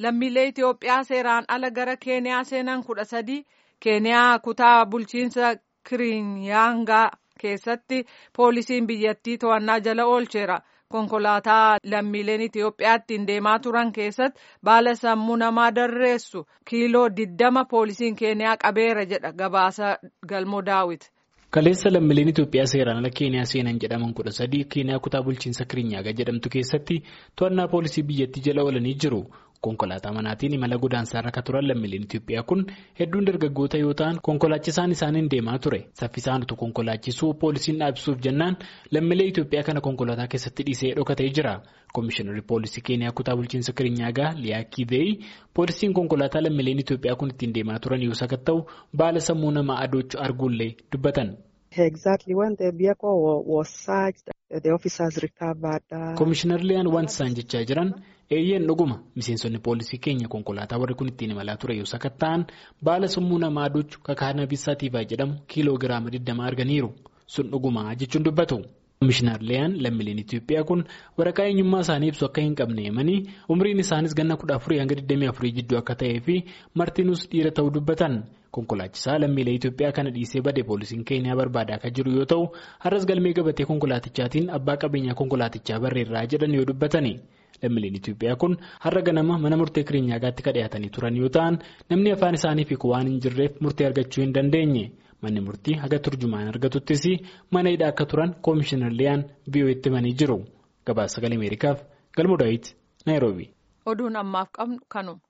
lammiilee Itoophiyaa seeraan ala gara Keeniyaa seenan kudha sadii Keeniyaa kutaa bulchiinsa Kirinyaangaa keessatti poolisiin biyyattii to'annaa jala oolcheera. Konkolaataa lammiileen Itoophiyaa ittiin deemaa turan keessatti baala sammuu namaa darreessu kiiloo diddama poolisiin Keeniyaa qabeera jedha gabaasa galmoo daawit. Kaleessa lammiileen Itoophiyaa seeraan ala Keeniyaa seenan jedhaman kudha sadii Keeniyaa kutaa bulchiinsa Kirinyaaga jedhamtu keessatti to'annaa poolisii biyyattii jala oolanii jiru. Konkolaataa manaatiin imala godaansaarra kan turan lammiileen Itoophiyaa kun hedduun dargaggoota yoo ta'an konkolaachisaan isaaniin deemaa ture. Saffisaan utuu konkolaachisuu poolisiin dhaabsuuf jennaan lammiilee Itoophiyaa kana konkolaataa keessatti dhiisee dhokatee jira. Komishinarri poolisii Keeniyaa kutaa bulchiinsa Kirinyaagaa Liyaa Kiiveeyi poolisiin konkolaataa lammiileen Itoophiyaa kun ittiin deemaa turan yoo sakatta'u baala sammuu namaa adoochuu arguullee dubbatan. Komishinar Liyaan wanti isaan jechaa jiran eeyyeen dhuguma miseensonni poolisii keenya konkolaataa warri kun ittiin imalaa ture yoo sakatta'an baala sammuu namaa adoochuu kakaanabis saatiifaa jedhamu kiiloo giraama 20 arganiiru sun dhuguma jechuun dubbatu. Komishinar Liyaan lammiileen Itoophiyaa kun waraqaa eenyummaa isaanii ibsu akka hin qabne himanii umriin isaanis ganna kudha afurii hanga 24 jidduu akka ta'ee fi martinuus dhiira ta'uu dubbatan. Konkolaachisaa lammiilee Itoophiyaa kana dhiisee bade poolisiin Keeniyaa barbaadaa akka jiru yoo ta'u har'as galmee gabatee konkolaatichaatiin abbaa qabeenyaa konkolaatichaa barreerraa jedhan yoo dubbatani. Lammiileen Itoophiyaa kun har'a ganama mana murtee Kiriinyaagaatti kan dhiyaatanii turan yoo ta'an namni afaan isaaniif hiiku waan hin jirreef murtee argachuu hin dandeenye. Manni murtii haga turjumaan argatuttis mana hidhaa akka turan Komishinar Liyaan biyyooti himanii jiru. Gabaasa sagalee Ameerikaaf Galmoo Daawit Naayiroobi. Oduun ammaaf qabnu kanuma.